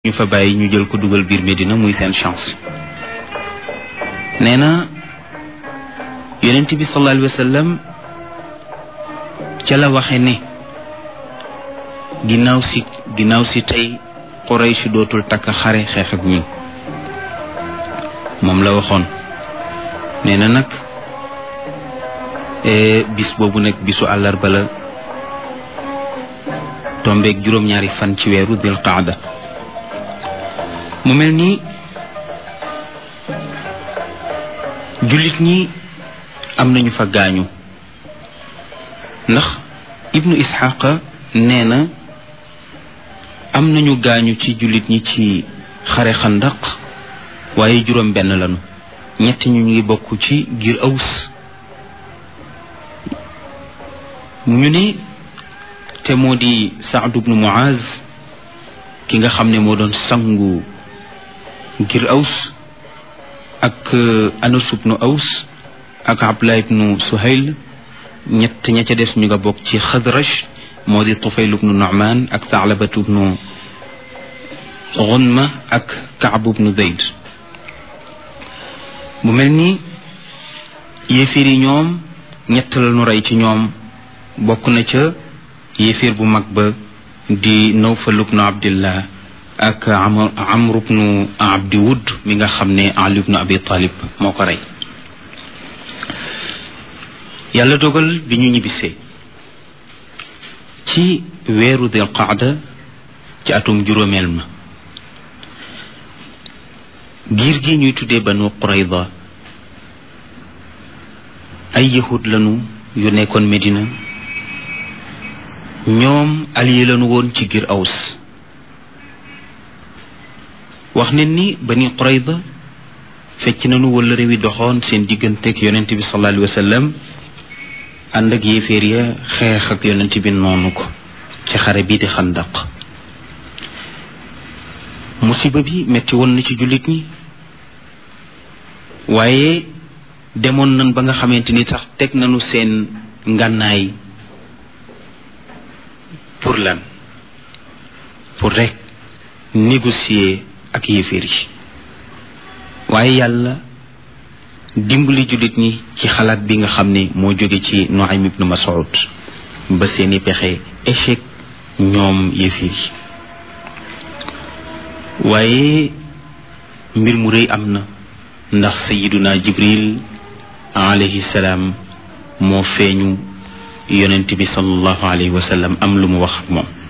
ñu fa bàyyi ñu jël ko dugal biir Medina muy seen chance nee na yonent bi sallallahu alayhi wa sallam ca la waxe ne ginnaaw si ginnaaw si tey Quraysh dootul takk xare xeex ak ñun moom la waxoon nee na nag bis boobu nag bisu àllarba la tombeeg juróom-ñaari fan ci weeru dil qaada mu mel ni jullit ñi am nañu fa gaañu ndax ibnu isxaqa nee na am nañu gaañu ci jullit ñi ci xare xandaq waaye juróom benn lañu ñett ñu ngi bokk ci giir aws ñu ne te moo di saad ibnu muaz ki nga xam ne moo doon sangu ngir aws ak anas ibnu aws ak abdullah ibnu suhayl ñett ña ca des ñu nga bokk ci xadraj moo di tufayl ibnu nu'man ak taalabatu ibnu gunma ak kaab ibnu zayd mu mel ni yéefir yi ñoom ñett la ñu rey ci ñoom bokk na ca yéefir bu mag ba di nawfal ibnu abdillah ak amr ibnu abdi wud mi nga xam ne ali ibnu abi talib moo ko rey yàlla dogal bi ñu ñibbisee ci weeru dil qaada ci atum juróomeel ma giir gi ñuy tuddee banu qurayda ay yahud lanu yu nekkoon medina ñoom allié lanu woon ci giir aws wax ne ni bani qurayda fecc nañu wala réew yi doxoon seen digganteeg yonent bi sallallahu alayhi wa sallam ànd ak yéeféer ya xeex ak yonent bi noonu ko ci xare bii di xandaq musiba bi metti woon na ci jullit ñi waaye demoon nañ ba nga xamante ni sax teg nañu seen ngànnaay pour lan pour rek négocier ak yéeféer yi waaye yàlla dimbali jullit ñi ci xalaat bi nga xam ne moo jóge ci Nuaym ibnu Mas'ud ba seeni pexe échec ñoom yéeféer yi waaye mbir mu rëy am na ndax sayiduna Jibril alayhi salaam moo feeñu yonent bi sallallahu alayhi wa sallam am lu mu wax ak moom